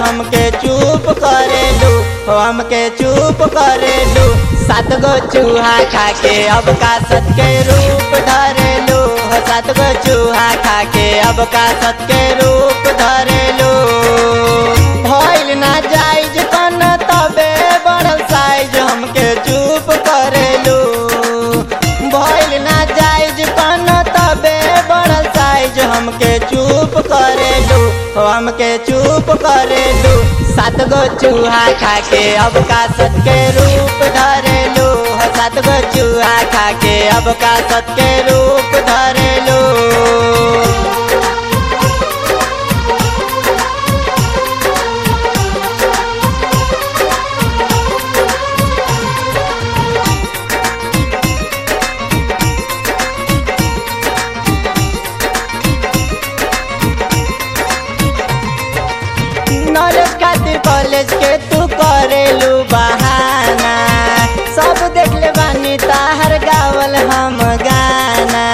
हमके चुप करेलू हो हमके चुप करेलू सात गो चूहा खा के अब का सत के रूप धरेलू हो सात गो चूहा खा के अब का सत के रूप धरेलू भइल ना जाइज कन तबे बढ़ल साइज हमके चुप करेलू भइल ना जाइज कन तबे बढ़ल साइज हमके चुप करेलू हो हमके चुप करेलू सात गो चूहा खा के अब का सत के रूप धरेलू हो सात गो चूहा खा के अब का सत के रूप धरेलू नॉलेज खातिर कॉलेज के तू करेलू बहाना सब देख ले बानी ताहर गावल हम गाना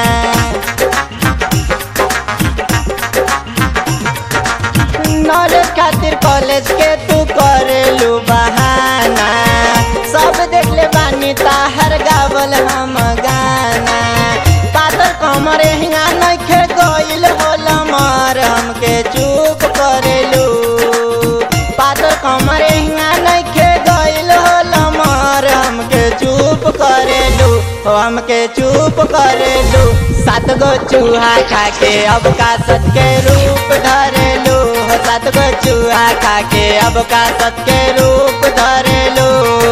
नॉलेज खातिर कॉलेज के तू करेलू बहाना सब देख ले बानी ताहर गावल हम गाना पातर कमर हिंगा नइखे गइल होल मार हमके चुप करेलू पातर कमर हिंगा नइखे गइल होल मार हमके चुप करेलू हो हमके चुप करेलू सात गो चूहा खा के अब का सत के रूप धरेलू हो सात गो चूहा खा के अब का सत के रूप धरेलू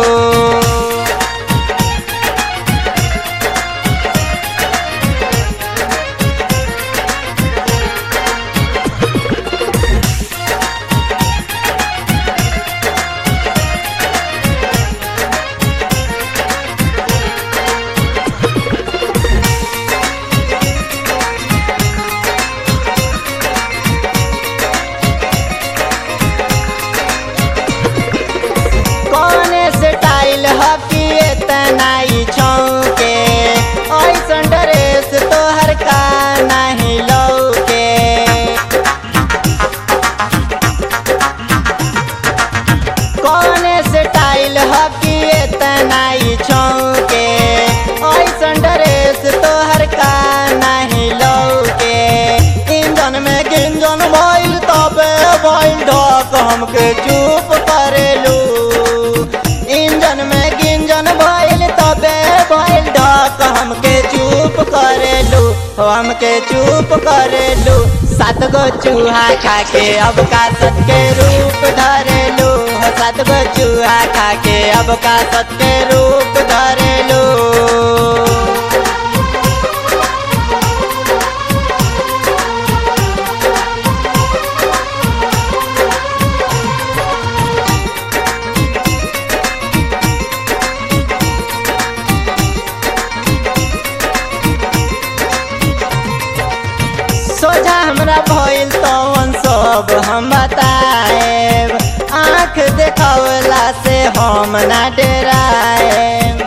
कौने से टाइल हकी इतना ही छौके ऐसन ड्रेस तोहर का नहीं लौके कौने से टाइल हकी इतना ही छौके ऐसन ड्रेस तोहर का नहीं लौके इंजन में गिंजन भइल तबे भइल ढक हमके चुप करेलू इंजन में गिंजन भइल तबे भइल ढक हमके चुप करेलू हो हमके चुप करेलू सात गो चूहा खा के अब का सत के रूप धरेलू हो सात गो चूहा खा के अब का सत के रूप धरेलू सोझा हमरा भइल तवन सब हम बताएब आँख देखावला से हम ना डराएब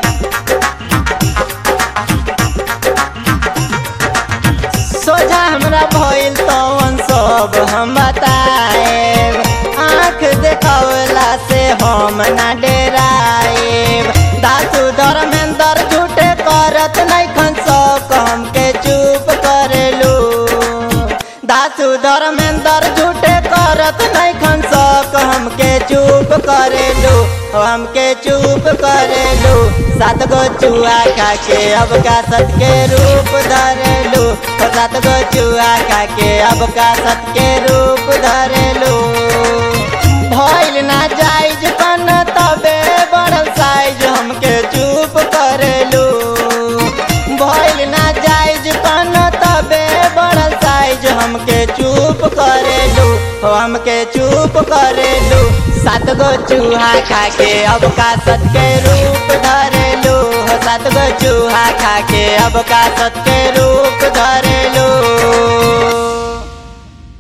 सोझा हमरा भइल तवन सब हम बताएब आँख देखावला से हम ना डराएब दासु धर्मेंद्र झूठे करत नहीं खन सक हमके चुप करेलू दासु धर्मेंद्र झूठे करत नहीं खन सक हमके चुप करेलू हमके चुप करेलू सात गो चूहा खा के अब का सत के रूप धरेलू हो सात गो चूहा खा के अब का सत के रूप धरेलू भइल ना जाइज कन तबे बढ़ल साइज हमके चुप करेलू भइल ना जाइज कन तबे बढ़ल साइज हमके चुप करेलू हो हमके चुप करेलू सात गो चूहा खा के अब का सत के रूप धरेलू हो सात गो चूहा खा के अब का सत के रूप धरेलू